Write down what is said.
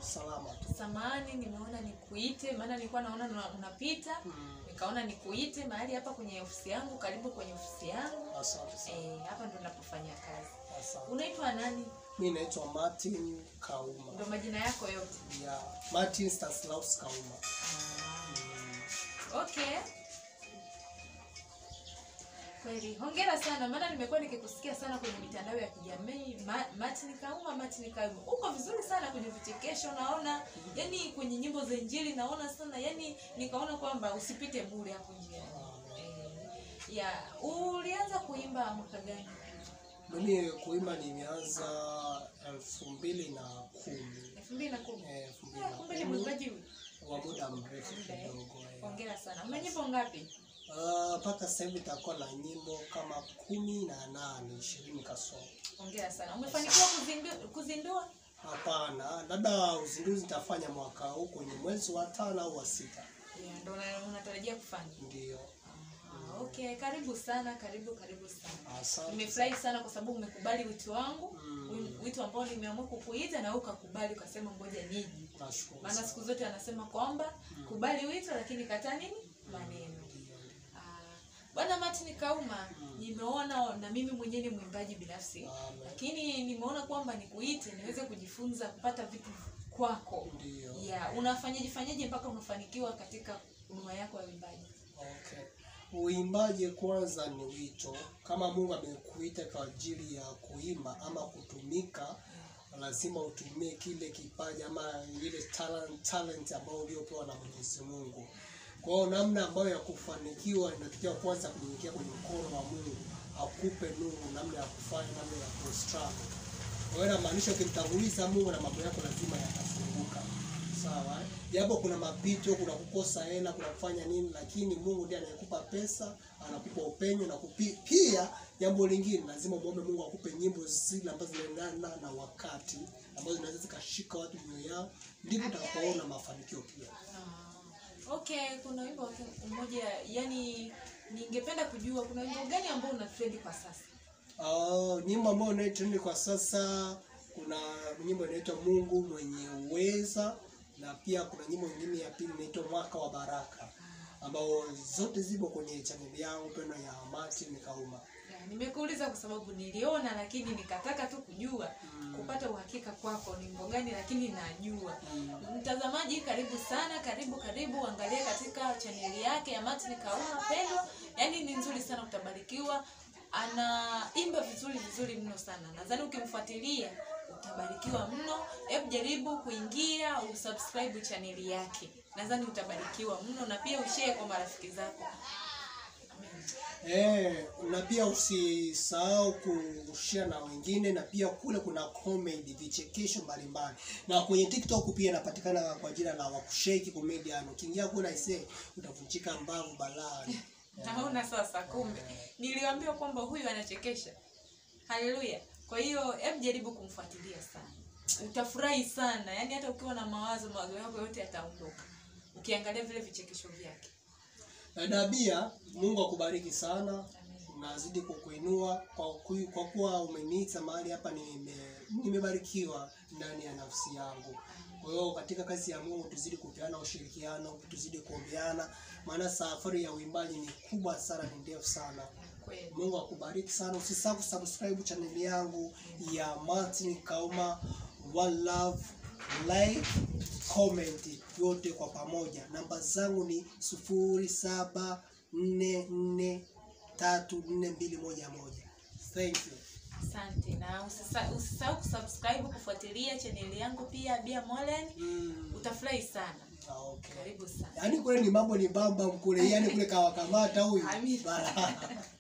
salama tu. Samahani, nimeona nikuite, maana nilikuwa naona una- unapita, Mm, nikaona nikuite mahali hapa kwenye ofisi yangu, karibu kwenye ofisi yangu. asante sana. Eh, hapa ndo napofanya kazi. Asante. Unaitwa nani? Mi naitwa Martin Kauma. Ndo majina yako yote? Ya Martin Stanislaus Kauma. Ah, Mm, okay. Kweli, hongera sana, maana nimekuwa nikikusikia sana kwenye mitandao ya kijamii. Ma, Martin Kauma, Martin Kauma, uko vizuri sana kwenye vichekesho, naona yani kwenye nyimbo za Injili naona sana, yani nikaona kwamba usipite bure hapo njiani. ah, Eh, ya ulianza kuimba mwaka gani? Mimi kuimba nimeanza elfu mbili na kumi. elfu mbili na kumi. Eh, elfu mbili Ah, na Kumbe ni kumi. mwimbaji wa muda mrefu Muda, eh. kidogo. eh. hongera sana. Una nyimbo ngapi? Ah, mpaka sasa hivi itakuwa na nyimbo kama kumi na nane ishirini kasoro. Hongera sana. Umefanikiwa kuzindu, kuzindua? Hapana, labda uzinduzi nitafanya mwaka huu kwenye mwezi wa tano au wa sita. Yeah, ndo una- unatarajia kufanya. Ndio. Ah, okay, karibu sana, karibu karibu sana. Asante. Nimefurahi sana kwa sababu umekubali wito wangu, Mm. wi- wito ambao nimeamua kukuita na wewe ukakubali ukasema ngoja niji. Nashukuru Maana sana. siku zote anasema kwamba Mm. kubali wito lakini kataa nini? Maneno. Ndio, ndio. Ah, Bwana Martin Kauma, Mm. nimeona na mimi mwenyewe ni mwimbaji binafsi. Amen. Lakini nimeona kwamba nikuite niweze kujifunza kupata vitu kwako. Ndio. ya unafanyaje fanyaje mpaka unafanikiwa katika huduma yako ya uimbaji Okay. Uimbaji kwanza ni wito. Kama Mungu amekuita kwa ajili ya kuimba ama kutumika, lazima utumie kile kipaji ama ile talent, talent ambayo uliopewa na Mwenyezi Mungu. Kwa hiyo namna ambayo ya kufanikiwa inatakiwa kwanza kunyenyekea kwenye mkono wa Mungu, akupe nuru namna ya kufanya, namna ya kustruggle. Kwa hiyo inamaanisha ukimtanguliza Mungu na mambo yako lazima yatafunguka. Sawa, eh? japo kuna mapito, kuna kukosa hela, kuna kufanya nini, lakini Mungu ndiye anayekupa pesa, anakupa upenyo na kupi, pia jambo lingine lazima muombe Mungu akupe nyimbo zile ambazo zinaendana na wakati, ambazo zinaweza zikashika watu mioyo yao, ndipo utakapoona mafanikio pia. okay kuna wimbo mmoja yani ningependa kujua kuna wimbo gani ambao una trend kwa sasa Uh, nyimbo ambayo inayotrend kwa sasa, kuna nyimbo inaitwa Mungu mwenye uweza, na pia kuna nyimbo nyingine ya pili inaitwa Mwaka wa Baraka, ambao zote zipo kwenye chaneli yangu pendo ya Martin Kauma. Ya, nimekuuliza kwa sababu niliona lakini nikataka tu kujua Mm. kupata uhakika kwako ni wimbo gani lakini najua Mm. mtazamaji karibu sana karibu karibu angalia katika chaneli yake ya Martin Kauma Pendo yaani ni nzuri sana utabarikiwa anaimba vizuri vizuri mno sana nadhani ukimfuatilia utabarikiwa mno hebu jaribu kuingia usubscribe chaneli yake nadhani utabarikiwa mno na pia ushare kwa marafiki zako Amen. Eh, na pia usisahau kushare na wengine, na pia kule kuna comedy, vichekesho mbalimbali, na kwenye TikTok pia inapatikana kwa jina la Wakusheki Comedian. Ukiingia kule aisee, utavunjika mbavu balani. naona sasa kumbe niliambiwa kwamba huyu anachekesha haleluya kwa hiyo hebu jaribu kumfuatilia sana utafurahi sana yaani hata ukiwa na mawazo mawazo yako yote yataondoka ukiangalia vile vichekesho vyake Dada Bia, Mungu akubariki sana, nazidi kukuinua kwa, ku- kwa kuwa umeniita mahali hapa, nime, nimebarikiwa ndani ya nafsi yangu. Kwa hiyo katika kazi ya Mungu tuzidi kupeana ushirikiano, tuzidi kuombeana, maana safari ya uimbaji ni kubwa sana, ni ndefu sana. kweli Mungu akubariki sana. Usisahau kusubscribe channel yangu ya Martin Kauma One Love, like, comment yote kwa pamoja. Namba zangu ni sufuri saba nne nne tatu nne mbili moja moja. Thank you. asante na usisa- usisahau kusubscribe kufuatilia chaneli yangu pia bia molen Mm. utafurahi sana Ah, okay. karibu sana Yaani kule ni mambo ni bamba mkule, yani kule kawakamata huyu. Amina. Bara.